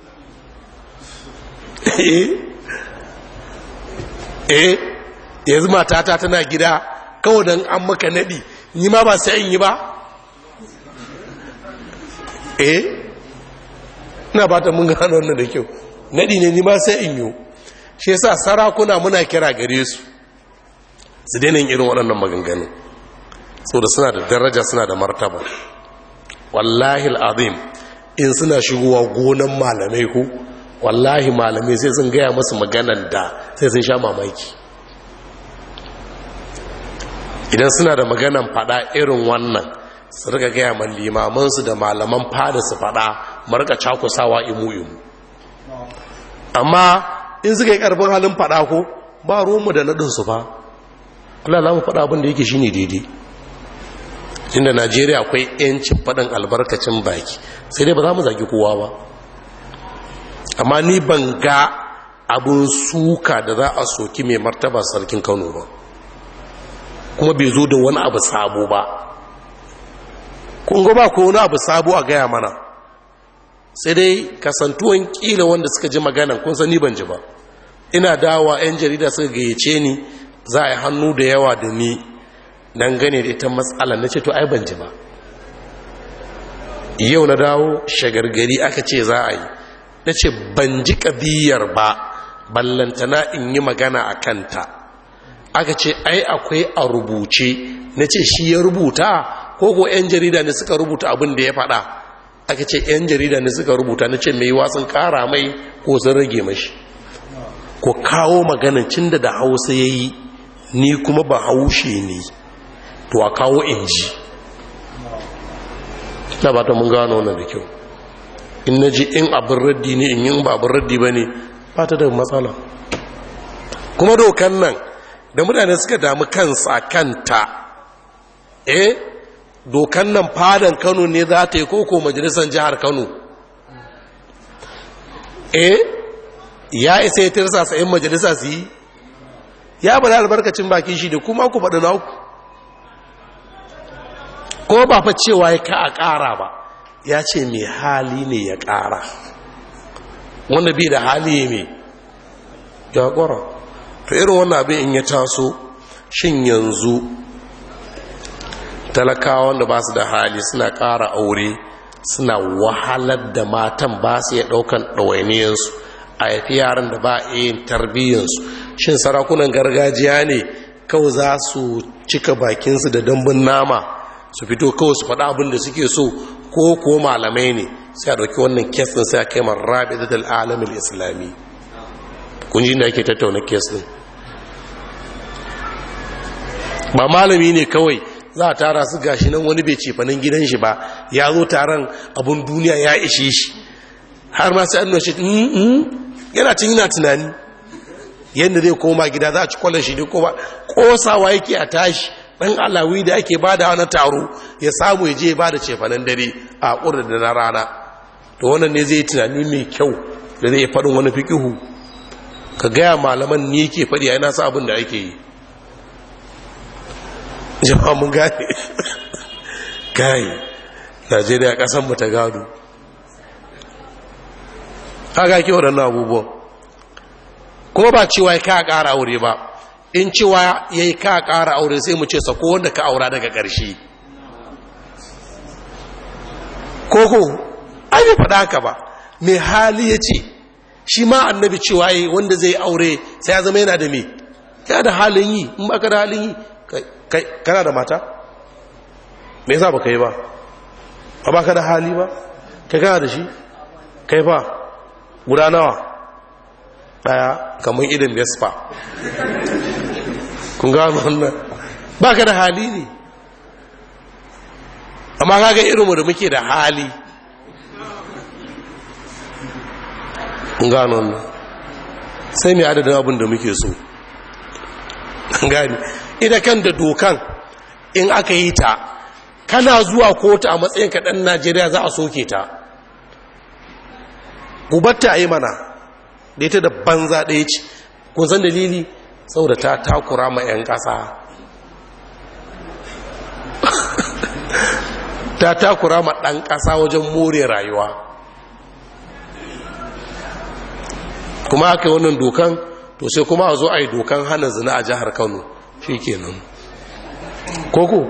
eh yanzu matata tana gida kawai don an maka naɗi ni ma ba sai in yi ba eh ina ba ta mun gano wannan da kyau naɗi ne ni ma sai in yi shi yasa sarakuna muna kira gare su su daina irin waɗannan maganganu da suna da daraja suna da martaba wallahi al'azim in suna shigowa gonan malamai ku wallahi malamai sai sun gaya masu maganan da sai sun sha mamaki idan suna da maganan fada irin wannan su rika gaya man limamansu da malaman fada su fada marka cakusawa imu-imu amma in suka yi karfin halin fada ko ba ruwanmu da naɗinsu ba Allah za mu fada abin da yake shine daidai inda najeriya akwai 'yancin faɗin albarkacin baki sai dai ba za mu zagi kowa ba amma ni ban ga abin suka da za a soki mai martaba sarkin kano ba kuma bai zo da wani abu sabo ba kungo ba ko wani abu sabo a gaya mana sai dai kasantuwan kila wanda suka ji maganan kun sani ban ji ba ina dawa 'yan jarida suka gayyace ni za a yi hannu da yawa da ni don gane da ita matsala na ce to ai ban ji ba yau na dawo shagargari aka ce za a yi na ce ban ji ƙabiyar ba ballantana in yi magana a kanta aka ce ai akwai a rubuce na ce shi ya rubuta ko ko 'yan jarida ne suka rubuta abin da ya faɗa aka ce 'yan jarida ne suka rubuta na ce mai wasan ƙara mai ko sun rage mashi ko kawo maganin cin da da hausa ya yi ni kuma ba haushe ne to a kawo inji na ba ta mun gano wannan da kyau in na ji in abin raddi ne in yin ba abin raddi ba ne ba ta da matsala kuma dokan nan da mutane suka damu kansa kanta eh dokan nan fadan kano ne za ta yi koko majalisar jihar kano eh ya isa ya tirsa sa'in majalisa su yi ya bada albarkacin bakin shi da kuma ku faɗi na ku ko ba fa cewa ya ka a ƙara ba ya ce mai hali ne ya ƙara wanda bi da hali mai ya ƙwara to irin wannan abin in ya taso shin yanzu talakawa wanda ba su da hali suna ƙara aure suna wahalar da matan ba su iya ɗaukan ɗawainiyarsu a yafi yaran da ba a yin tarbiyyarsu shin sarakunan gargajiya ne kawai za su cika bakinsu da dambun nama su fito kawai su faɗa abin da suke so ko ko malamai ne sai a ɗauki wannan kes ɗin sai a kai rabi da alamin islami kun ji da ake tattauna kes ɗin ba malami ne kawai za a tara su gashi nan wani bai cefanin gidan shi ba ya zo taron abun duniya ya ishe shi har ma sai an shi yana cin yana tunani yadda zai koma gida za a ci kwallon shi ne ko ba kosawa yake a tashi ɗan alawi da ake ba da wani taro ya samu ya je ya ba da cefanen dare a ƙurar da na rana to wannan ne zai tunani mai kyau da zai faɗin wani fikihu ka gaya malaman ni ke faɗi a yana sa abin da ake yi jama'a mun gane gane najeriya ƙasan mu ta gado haka ke waɗannan abubuwan ko ba cewa ya ka ƙara aure ba in cewa ya yi ka ƙara aure sai mu ce sako wanda ka aura daga ƙarshe koko an yi faɗa haka ba mai hali ya ce shi ma annabi cewa yi wanda zai aure sai ya zama yana da me ya da halin yi in ba ka da halin yi kana da mata me yasa ba ka yi ba ba ka da hali ba kai kana da shi kai ba guda nawa daya kamar idan vespa kun gano wannan ba ka da hali ne amma kaga irinmu da muke da hali kun gano wannan sai mai adadin abin da muke so gani ita kan da dokan in aka yi ta kana zuwa kotu a matsayin kaɗan najeriya za a soke ta gubatta a yi mana da ita da banza ɗaya ce kun san dalili saboda ta takura ma 'yan ƙasa ta takura ma ɗan ƙasa wajen more rayuwa kuma aka yi wannan dokan to sai kuma a zo a yi dokan hana zina a jihar kano shi kenan koko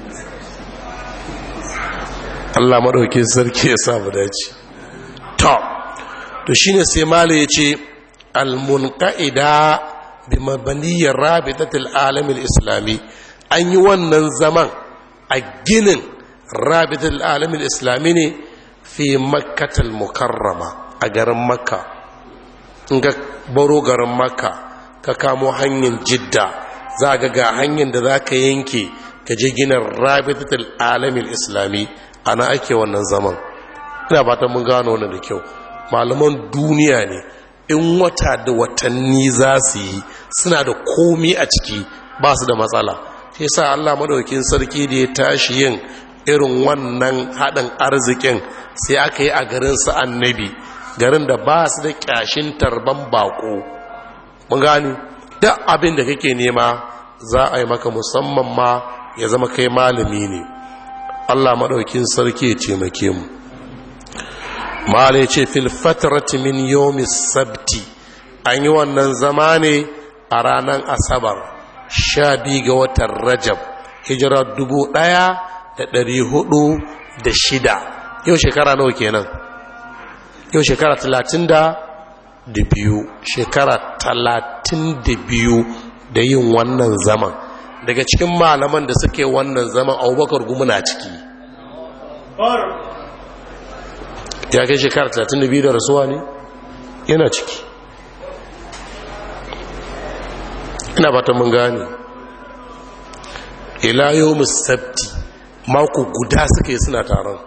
allah maɗauki sarki ya samu dace top to shine sai mala ya ce almunqaida bi mabaniyar rabitatul alamil islami an yi wannan zaman a ginin rabitatul alamil islami ne fi makkatul mukarrama a garin makka in ga baro garin makka ka kamo hanyar jidda za ga ga hanyar da za ka yanke ka je ginin rabitatul alamil islami ana ake wannan zaman ina fatan mun gano wannan da kyau malaman duniya ne in wata da watanni za su yi suna da komi a ciki ba su da matsala shi sa Allah madaukin sarki da ya tashi yin irin wannan haɗin arzikin sai aka yi a garin su annabi garin da ba su da ƙyashin tarban bako mun gani duk abin da kake nema za a yi maka musamman ma ya zama kai malami ne Allah madaukin sarki ya taimake mu malai ce filfatarati min yomi sabti an yi wannan zama ne a ranar asabar sha biyu ga watan rajab hijira dubu ɗaya da ɗari hudu da shida yau shekara nawa kenan yau shekara talatin da da biyu shekara talatin da biyu da yin wannan zaman daga cikin malaman da suke wannan zaman abubakar gumuna ciki ya kai shekara 32 da rasuwa ne yana ciki ina fata mun gane ila yau musabti mako guda suka yi suna taron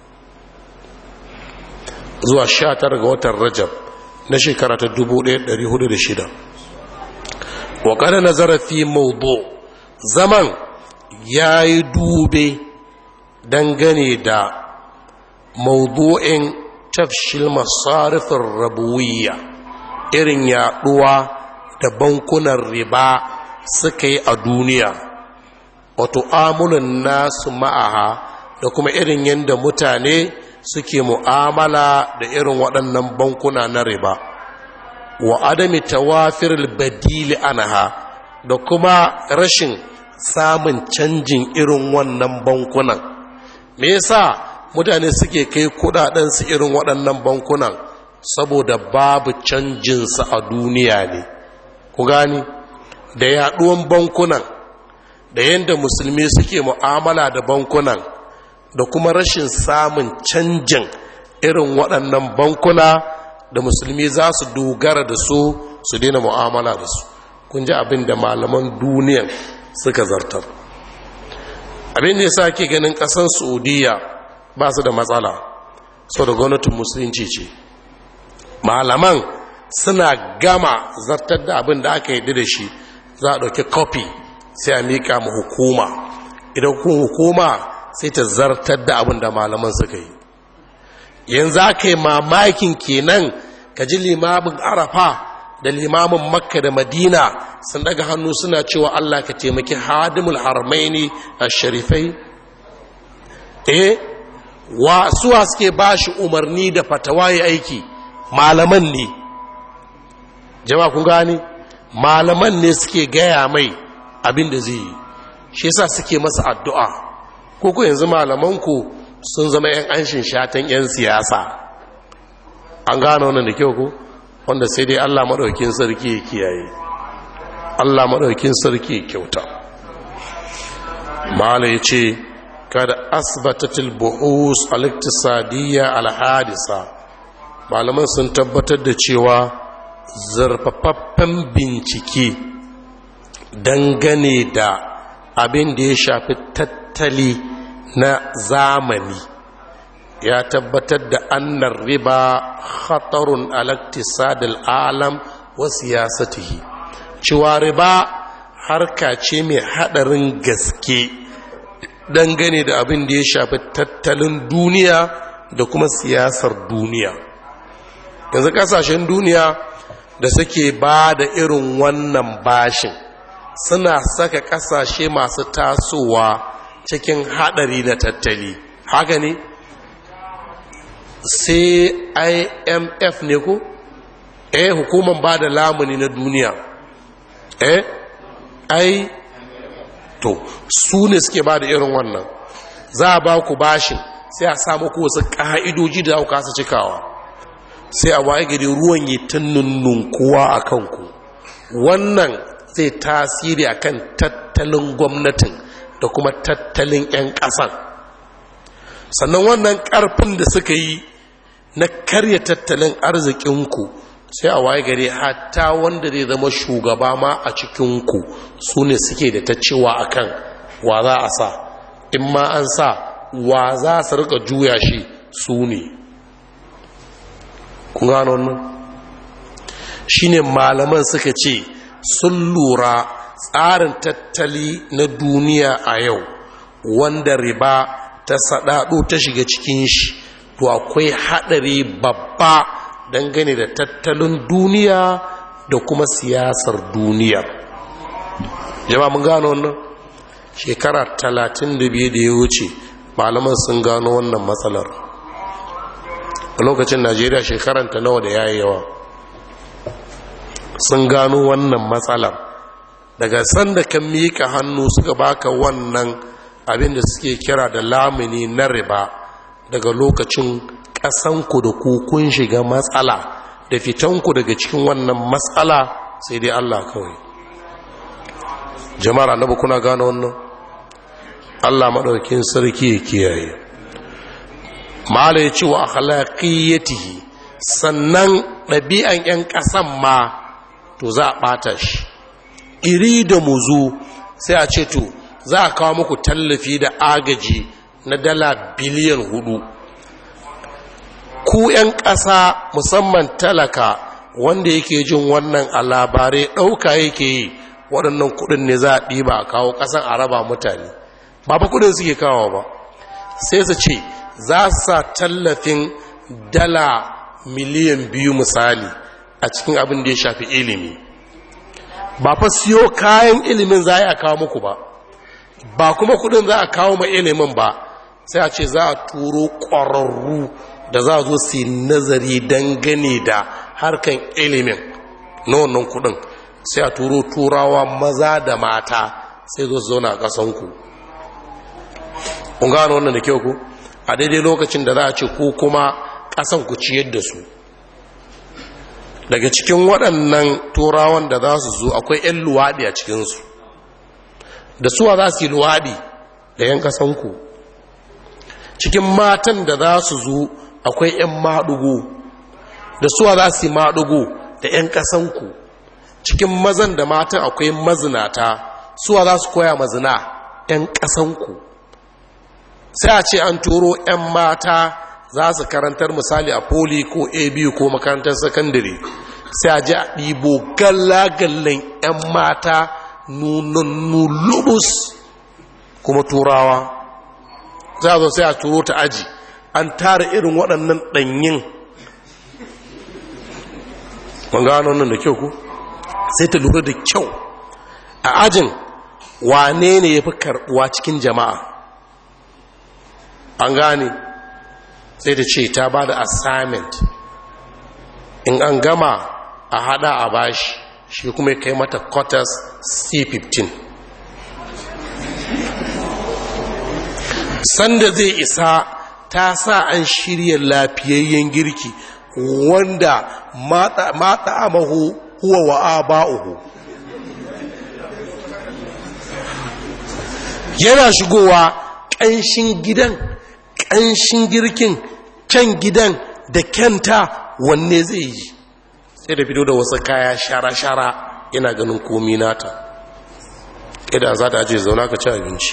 zuwa 19 ga watan rajab na shekara ta 1406 wa kada nazara fi maudu zaman ya yi dube dangane da maudu'in tafshil masarifin rabuwiya irin yaduwa da bankunan riba suka yi a duniya wato amunan nasu ma'aha da kuma irin yadda mutane suke mu'amala da irin waɗannan bankuna na riba wa adami tawafir badili anaha da kuma rashin samun canjin irin wannan bankunan me yasa mutane suke kai kudadensu irin waɗannan bankunan saboda babu canjinsu a duniya ne ku gani da yaɗuwan bankunan da yadda musulmi suke mu'amala da bankunan da kuma rashin samun canjin irin waɗannan bankuna da musulmi za su dogara da su su daina mu'amala da su kun ji abin da malaman duniyan suka zartar abin da ya sa ke ganin ƙasar saudiya ba su da matsala sau da gwamnatin musulunci ce malaman suna gama zartar da abin da aka yi da shi za a ɗauki kofi sai a miƙa ma hukuma idan kuma hukuma sai ta zartar da abin da malaman suka yi yanzu aka yi mamakin kenan ka ji limamin arafa da limamin makka da madina sun daga hannu suna cewa allah ka taimaki hadimul harmaini a sharifai eh wa suwa suke ba shi umarni da fatawa ya aiki malaman ne jama'a kun gani malaman ne suke gaya mai abin da zai yi shi yasa suke masa addu'a ko ku yanzu malamanku sun zama 'yan anshin shatan 'yan siyasa an gano wannan da kyau ku wanda sai dai allah maɗaukin sarki ya kiyaye allah maɗaukin sarki ya kyauta mala ya ce kada asibatatul buhus al-iktisadiyya al-hadisa malaman sun tabbatar da cewa zarfafaffen bincike dangane da abin da ya shafi tattali na zamani ya tabbatar da annar riba khatarun alaktisadil alam wa siyasatihi cewa riba harka ce mai hadarin gaske dangane da abin da ya shafi tattalin duniya da kuma siyasar duniya yanzu kasashen duniya da suke ba da irin wannan bashin suna saka kasashe masu tasowa cikin hadari na tattali haka ne sai imf ne ko eh hukumar ba da lamuni na duniya eh ai to su ne suke ba da irin wannan za a ba ku bashin sai a samu ku wasu ƙa'idoji da za kasa cikawa sai a waye gari ruwan yi ta nunnunkuwa a kanku wannan zai tasiri a kan tattalin gwamnatin da kuma tattalin 'yan ƙasan sannan wannan ƙarfin da suka yi na karya tattalin arzikinku sai a waye gari hatta wanda zai zama shugaba ma a cikinku su ne suke da ta cewa a kan wa za a sa in ma an sa wa za su rika juya shi su ne kun gano wannan shi ne malaman suka ce sun lura tsarin tattali na duniya a yau wanda riba ta saɗaɗo ta shiga cikin shi to akwai haɗari babba dangane da tattalin duniya da kuma siyasar duniya jama mun gano wannan shekara talatin da biyu da ya wuce malaman sun gano wannan matsalar a lokacin najeriya shekaranta nawa da yayi yawa sun gano wannan matsalar daga sanda kan miƙa hannu suka baka wannan abin da suke kira da lamini na riba daga lokacin ƙasanku da kun shiga matsala da fitanku daga cikin wannan matsala sai dai Allah kawai jama'ar annabi kuna gano wannan Allah maɗaukin sarki ya kiyaye mala ya ce wa akhlaqiyatihi sannan ɗabi'an 'yan ƙasan ma to za a ɓata shi iri da muzu sai a ce to za a kawo muku tallafi da agaji na dala biliyan hudu ku 'yan ƙasa musamman talaka wanda yake jin wannan a labarai ɗauka yake yi waɗannan kuɗin ne za a ɗiba a kawo ƙasan a raba mutane ba fa kuɗin suke kawo ba sai su ce za su sa tallafin dala miliyan biyu misali a cikin abin da ya shafi ilimi ba fa siyo kayan ilimin za a kawo muku ba ba kuma kuɗin za a kawo ma ilimin ba sai a ce za a turo ƙwararru da za a zo su nazari dangane da harkan ilimin na wannan kudin sai a turo turawa maza da mata sai zo su zauna a ƙasanku kun gano wannan da kyau ku a daidai lokacin da za a ce ku kuma ƙasan ku ciyar da su daga cikin waɗannan turawan da za su zo akwai 'yan luwaɗi a cikinsu da suwa za su yi luwaɗi da 'yan ƙasanku cikin matan da za su zo akwai 'yan maɗugo da suwa za su yi maɗugo da 'yan ƙasanku cikin mazan da matan akwai mazinata suwa za su koya mazina 'yan ƙasanku sai a ce an turo 'yan mata za su karantar misali a poli ko abu ko makarantar sakandare sai a ji a ɗibo galla-gallan 'yan mata nunannu lubus kuma turawa za a zo sai a turo ta aji an tara irin waɗannan ɗanyin ban gano nan da kyau ku sai ta lura da kyau a ajin wane ne ya fi karɓuwa cikin jama'a an gane sai da ce ta ba da assignment in an gama a hada a bashi shi kuma ya kai mata quarters c15 sanda zai isa ta sa an shirya lafiyayyen girki wanda mata amahu huwa wa aba'uhu yana shigowa ƙanshin gidan ƙanshin girkin kyan gidan da kyanta wanne zai yi sai da fito da wasu kaya shara-shara yana ganin komi nata idan za ta ajiye zauna ka ci abinci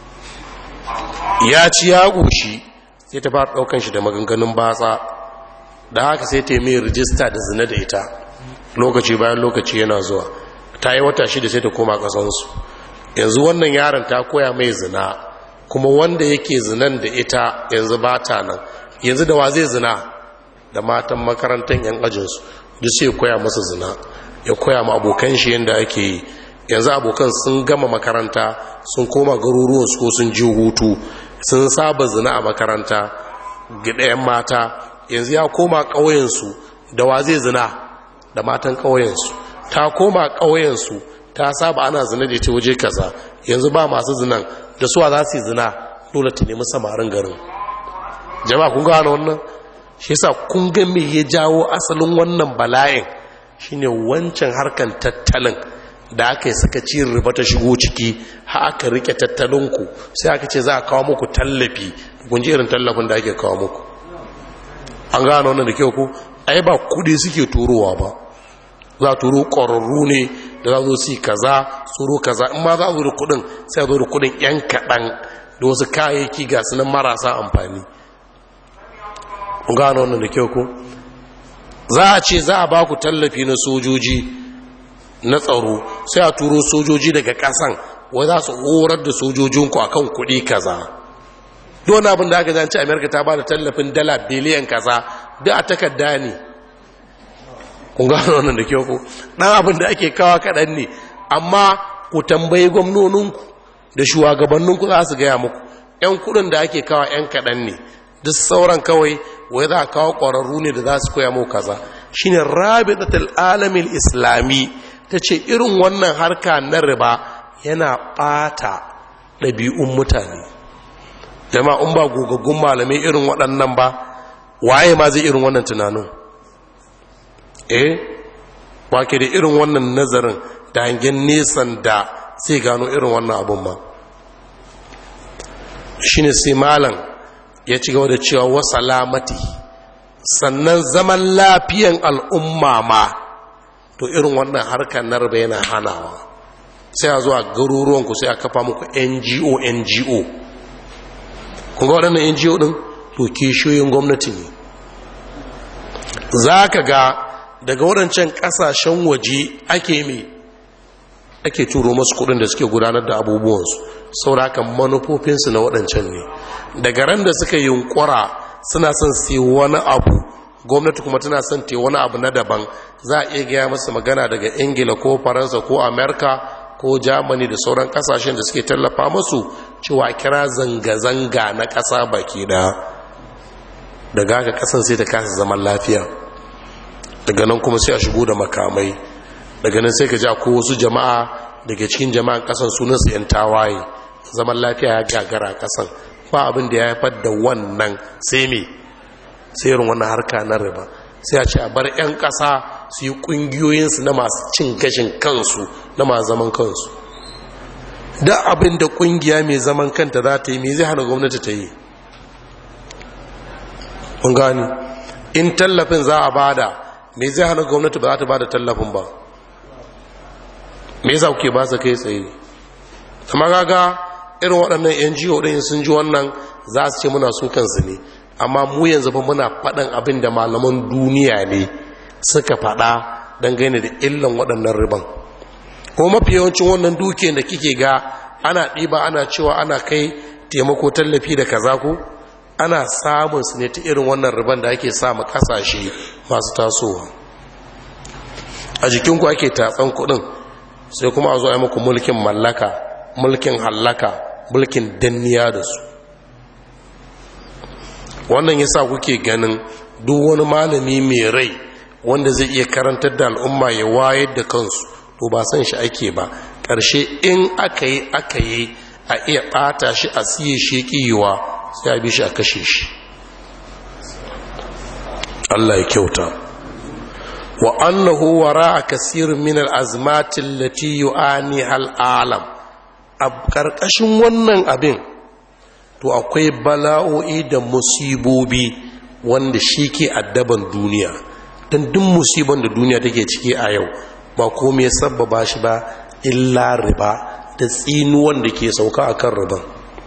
ya ci ya goshi sai ta fara ɗaukan shi da maganganun batsa da haka sai ta yi mai rijista da zina da ita lokaci bayan lokaci yana zuwa ta yi wata shida sai ta koma ƙasansu yanzu wannan yaron ta koya mai zina kuma wanda yake zinan da ita yanzu ba ta nan yanzu da wa zai zina da matan makarantar yan ajinsu duk sai koya masa zina ya koya ma abokan shi yadda ake yi yanzu abokan sun gama makaranta sun koma garuruwansu ko sun ji hutu sun saba zina a makaranta gidayen mata yanzu ya koma ƙauyensu da wa zai zina da matan ƙauyensu ta koma ƙauyensu ta saba ana zina da ita waje kaza yanzu ba masu zinan da suwa za su yi zina dole ta nemi samarin garin jama'a kun gano wannan shi yasa kun ga me ya jawo asalin wannan bala'in shine wancan harkan tattalin da aka yi saka ci riba ta shigo ciki ha aka rike tattalinku sai aka ce za a kawo muku tallafi kun ji irin tallafin da ake kawo muku an gano wannan da kyau ku ai ba kudi suke turowa ba za a turo ƙwararru ne da za zo su kaza tsoro kaza in ma za a zo da kudin sai a zo da kudin yan kaɗan da wasu kayayyaki ga su nan marasa amfani gano wannan da kyau ko za a ce za a ba ku tallafi na sojoji na tsaro sai a turo sojoji daga ƙasan wai za su horar da sojojinku akan kuɗi kaza don abin da aka zanci amerika ta ba da tallafin dala biliyan kaza duk a takarda ne kun gano wannan da kyau ko ɗan abin da ake kawa kaɗan ne amma ku tambayi gwamnoninku da shugabanninku za su gaya muku 'yan kuɗin da ake kawa 'yan kaɗan ne duk sauran kawai wai za a kawo ƙwararru ne da za su koya muku kaza shine rabitatul alamin islami ta ce irin wannan harka na riba yana ɓata ɗabi'un mutane jama'un ba gogaggun malamai irin waɗannan ba waye ma zai irin wannan tunanin eh wake da irin wannan nazarin da hangen nesan da sai gano irin wannan abun ma shi ne sai malam ya ci gaba da cewa wasa lamati sannan zaman lafiyan al'umma ma to irin wannan harkar narba yana hanawa sai a zuwa garuruwanku sai a kafa muku ngo ngo kunga waɗannan ngo ɗin to kishiyoyin gwamnati ne za ka ga daga waɗancan ƙasashen waje ake mai ake turo masu kuɗin da suke gudanar da abubuwansu saurakan manufofinsu na waɗancan ne daga ran da suka yunkura suna son sai wani abu gwamnati kuma tana son te wani abu na daban za a iya gaya masa magana daga ingila ko faransa ko amerika ko germany da sauran kasashen da suke tallafa masu cewa kira zanga-zanga na ƙasa baki da daga haka ƙasan sai ta kasa zaman lafiya daga nan kuma sai a shigo da makamai daga nan sai ka ja ko wasu jama'a daga cikin jama'an kasan sunansu 'yan tawaye zaman lafiya ya gagara kasan ba abin da ya haifar da wannan sai me sai irin wannan harka na riba sai a ce a bar 'yan ƙasa su yi ƙungiyoyinsu na masu cin gashin kansu na masu zaman kansu da abin da ƙungiya mai zaman kanta za ta yi mai zai hana gwamnati ta yi mun gani in tallafin za a bada mai zai hana gwamnati ba za ta bada tallafin ba me yasa kuke ba su kai tsaye amma gaga irin waɗannan yan jiho ɗin sun ji wannan za su ce muna su kansu ne amma mu yanzu fa muna faɗin abin da malaman duniya ne suka faɗa dangane da illan waɗannan riban ko mafi yawancin wannan dukiyar da kike ga ana ɗiba ana cewa ana kai taimako tallafi da kaza ko ana samun su ne ta irin wannan riban da ake samu kasashe masu tasowa a jikinku ake tatsan kuɗin sai kuma a zo a muku mulkin mallaka mulkin hallaka mulkin danniya da su wannan yasa kuke ganin duk wani malami mai rai wanda zai iya karantar da al'umma ya wayar da kansu to ba san shi ake ba ƙarshe in aka yi aka yi a iya ɓata shi a siye shi ƙiyiwa sai a bi shi a kashe shi Allah ya kyauta wa annahu wara'a kasirin min al-azmati allati yu'ani al-alam a ƙarƙashin wannan abin to akwai bala'o'i da musibobi wanda shi ke addaban duniya don duk musiban da duniya take ciki a yau ba komai ya sabbaba shi ba illa riba da tsinuwan da ke sauka a kan riban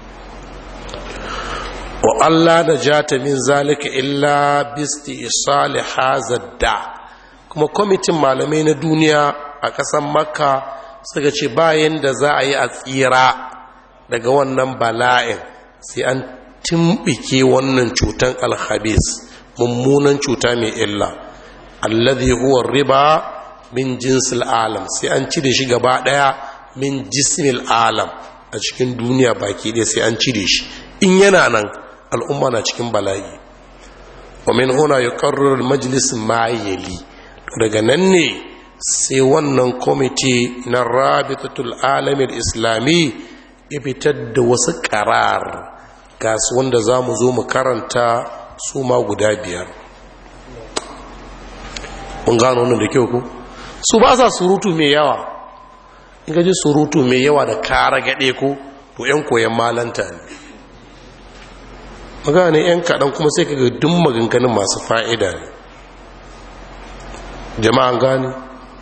wa Allah da jata min zalika illa bisti isali hazadda kuma kwamitin malamai na duniya a ƙasar makka suka ce bayan da za a yi a tsira daga wannan bala'in sai an timbike wannan cutan alhabis mummunan cuta mai illa alladhi huwa riba min jinsil alam sai an cire shi gaba daya min jismil alam a cikin duniya baki ɗaya sai an cire shi in yana nan al'umma na cikin bala'i wa min huna yuqarriru al-majlis ma yali daga nan ne sai wannan kwamiti na rabitatul alamin islami ya fitar da wasu karar gasu wanda za mu zo mu karanta su ma guda biyar mun gano wannan da kyau ku su ba sa surutu mai yawa in gaji surutu mai yawa da kara gaɗe ku to 'yan koyan malanta ne magana 'yan kaɗan kuma sai kaga duk maganganun masu fa'ida ne jama'an gani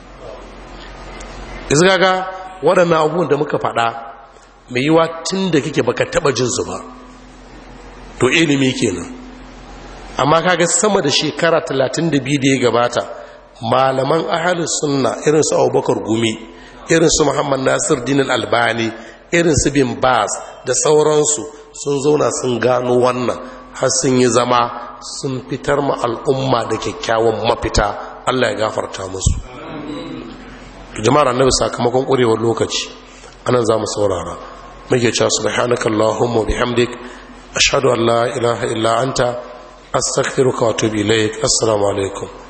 izgaga waɗannan abubuwan da muka faɗa mai yiwa tun da kike baka taɓa jinsu ba to ilimi kenan amma kaga sama da shekara 32 da ya gabata malaman ahalus sunna irin su abubakar gumi irin su muhammad nasir dinin albani irin su bin bas da sauransu sun zauna sun gano wannan har sun yi zama sun fitar ma al'umma da kyakkyawan mafita allah ya gafarta musu jama'ar annabi sakamakon ƙurewar lokaci anan za mu saurara muke cewa subhanakallahumma bihamdik ashhadu an la ilaha illa anta astaghfiruka wa atubu ilaik assalamu alaikum